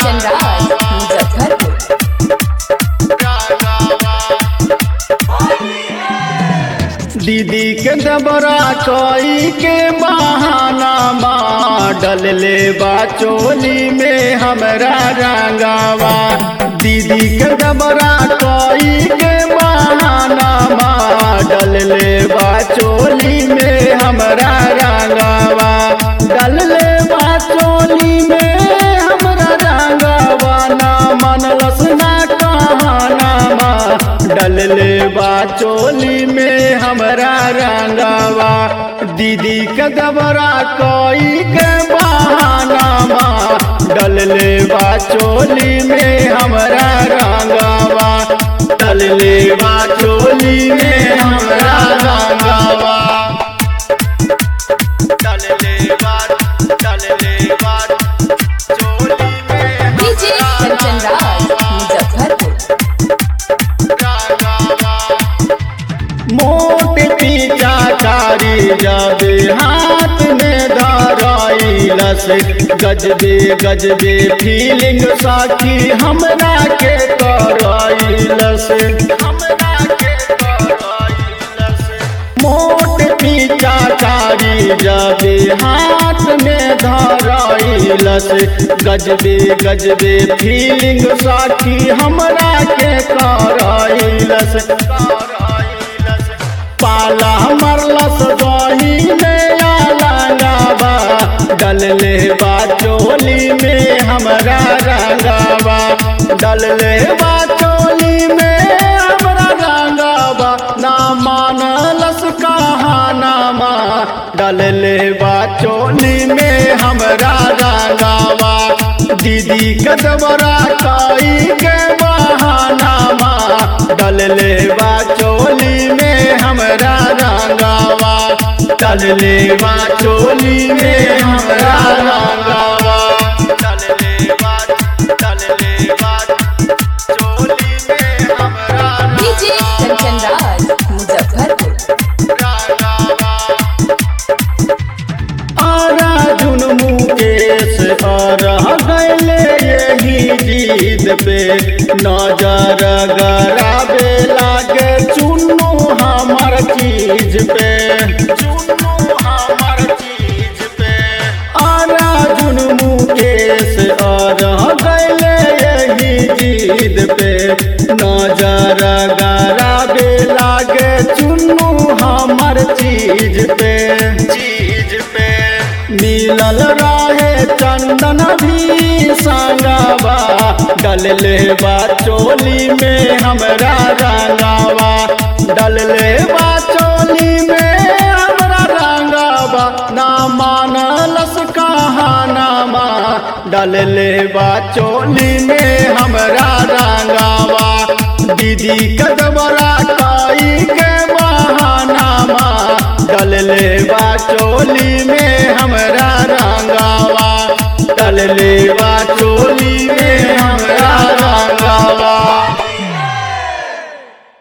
कंचन राज मुजफ्फरपुर दीदी के दबरा कोई के बहाना डल ले बा चोली में हमरा रंगावा दीदी के दबरा कोई के बहाना डल ले बा चोली में हमरा रंगावा डल ले बा चोली में हमरा रंगावा ना मनलस ना कहाना डल ले बा चोली में हमरा रंगावा दीदी के दबरा कोई के बहाना डल ले बा चोली में हमरा रंगावा डल ले बा चोली में हमरा रंगावा डल ले बा डल ले बा चोली में डीजे कंचन राज मुजफ्फरपुर मोट पीछा कारी जाबे हाथ में धराइलस गजबे गजबे फीलिंग साथी हमरा के कराइलस हमरा के कराइलस मोट पीछा कारी जाबे हाथ में धराइलस गजबे गजबे फीलिंग साथी हमरा के कराइलस पाला मरलस दही में आलावा डल ले बा चोली में हमरा रंगावा डल ले बा चोली में हमरा रंगावा ना मानलस कहानामा डल ले बा चोली में हमरा रंगावा दीदी कदबरा काई के बहानामा डल ले बा चोली में हमरा रंगावा डल ले बा चोली में हमरा रंगावा डल ले बा डल ले बा चोली में हमरा डीजे कंचन राज मुजफ्फरपुर आरा जुन मुकेश रह गैले यही जीत पे नजर गराबे लागे चुन्नू हमर चीज पे चुन्नू हमर चीज पे आरा जुन मुकेश रह गैले यही जीत पे नजर गराबे लागे चुन्नू हमर चीज पे चीज पे मिलल रहे चंदन भी संगावा डल ले बा चोली में हमरा रंगावा डल ले बा चोली में हमरा रंगावा ना मानलस कहानामा डल ले बा चोली में हमरा रंगावा दीदी कदबरा काई के बहानामा डल ले बा चोली में हमरा रंग